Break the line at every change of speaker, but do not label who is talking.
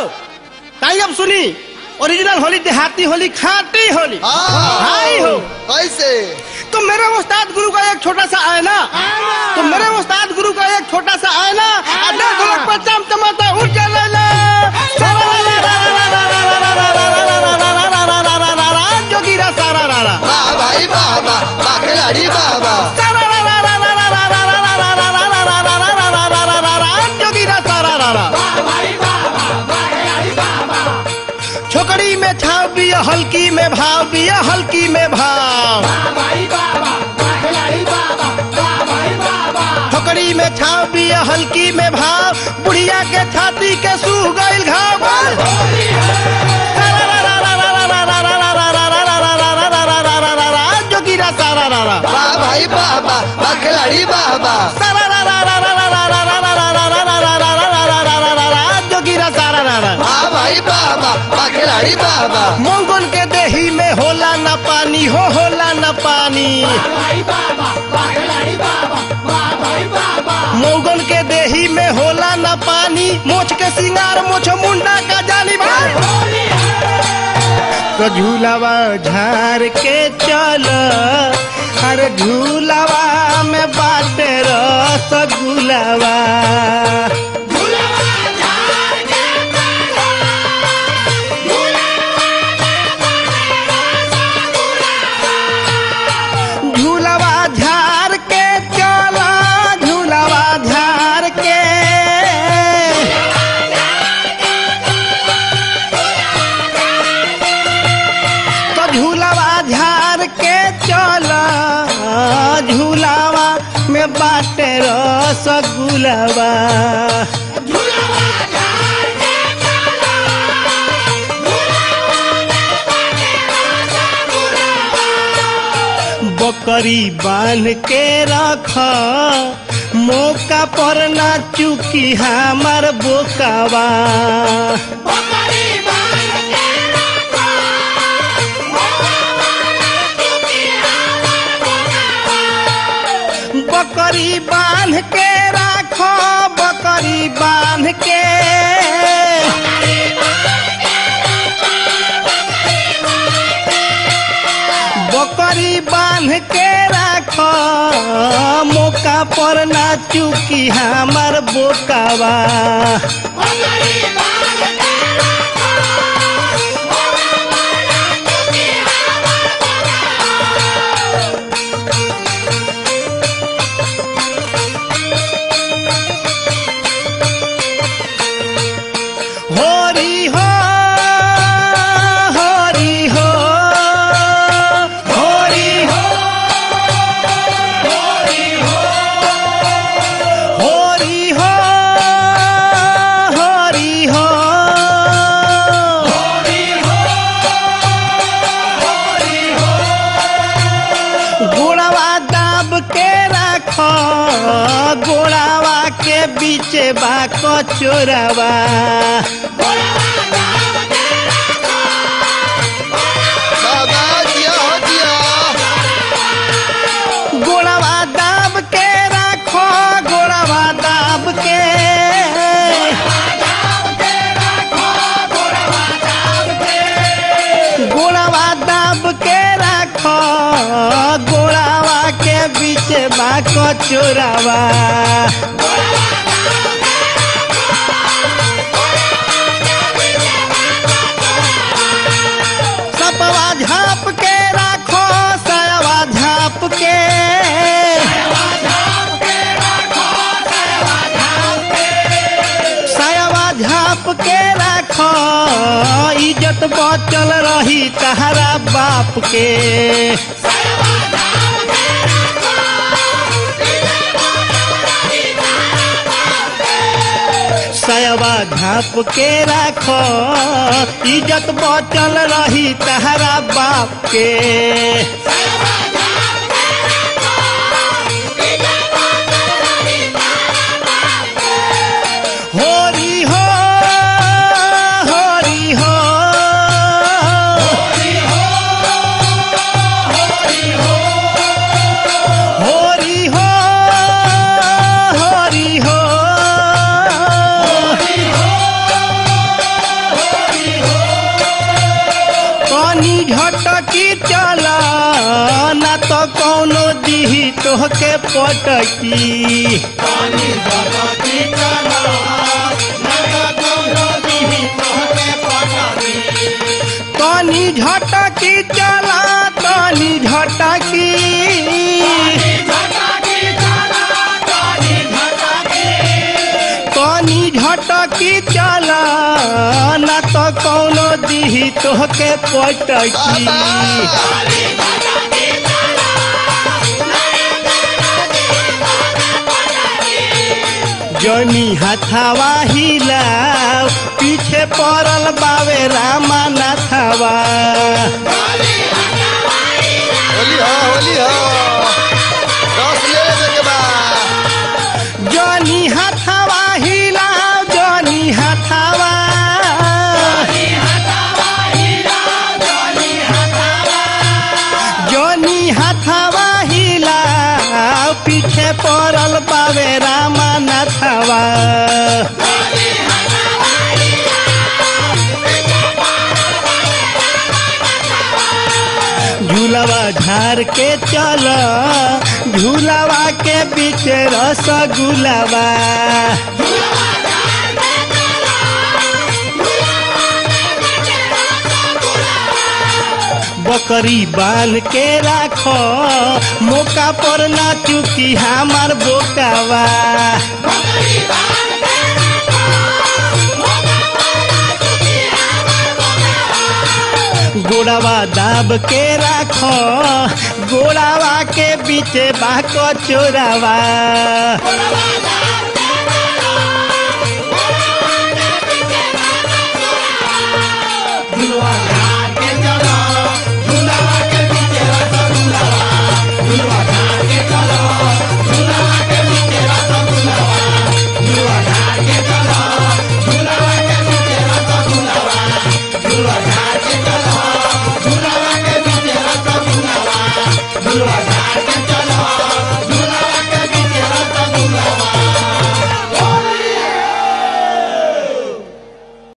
ताई अब सुनी ओरिजिनल होली देहाती होली खाटी होली हाय हो
कैसे
तो मेरे उस्ताद गुरु का एक छोटा सा आयना तो मेरे उस्ताद गुरु का एक छोटा सा आयना अड्डा ढोलक पर चमचमाता उठ जा ले ले जोगीरा सारा रारा
वाह भाई वाह वाह वाह खिलाड़ी वाह वाह
जोगीरा सारा रारा छोकरी में छाव बिया हल्की में भाव बिया हल्की में भाव छोकरी में छाव बिया हल्की में भाव बुढ़िया के छाती के सूह गइल घाव जोगीरा सारा रारा
वाह भाई वाह वाह वाह खिलाड़ी वाह वाह
जोगीरा सारा रारा
वाह भाई वाह वाह वाह खिलाड़ी वाह वाह
मंगल के देही में होला न पानी हो होला न पानी मंगल के देही में होला न पानी मोछ के सिंगार मोछ मुंडा का जानी भाई तो झूलावा झार के चल अरे झूलावा में बाटे रसगुलावा झूलावा झार के चला झूलावा झार के तो झूलावा झार के चला झूलावा में बाटे रसगुलावा बकरी बांध के रख मौका पर ना चुकी हमार बोकावा बकरी बांध के राखो बकरी बांध के बकरी बांध के राखो मौका पर ना चुकी हमार बोकावा होरी हो होरी हो होरी हो होरी हो होरी हो होरी हो गोड़वा दाब के रखो गोड़ावा के बीच बा कचोरावा
बाबा जिया हो जिया
गोड़वा दाब के रखो गोड़वा दाब के गोड़वा दाब के रखो गोड़ावा के बीच बा कचोरावा सपवा झाप के रखो सयवा झाप के सयवा झाप के रखो इज्जत बचल रही तहरा बाप के सयवा झाप के रखो इज्जत बचल रही तहरा बाप के होरी हो होरी हो होरी हो होरी हो झटकी चल ना तो कौनो दिही तोहके पटकी तनी झटकी चला तनी झटकी तनी झटकी चला ना तो कौनो दिही तोहके पटकी जनी हथावा हिलाव पीछे पड़ल बावे रामा नाथावा
होली हो होली हो रस ले लेवे के बा
जनी हथावा हिलाव जनी हथावा जनी हथावा हिलाव पीछे पड़ल बावे रामा नाथावा झूलावा झार के चल झूलावा के बीच रसगुलावा बकरी बांध के राख मौका पर ना चुकी हमार बोकावा गोड़ावा दाब के राख गोड़ावा के बीच बाक चोरावा
झूला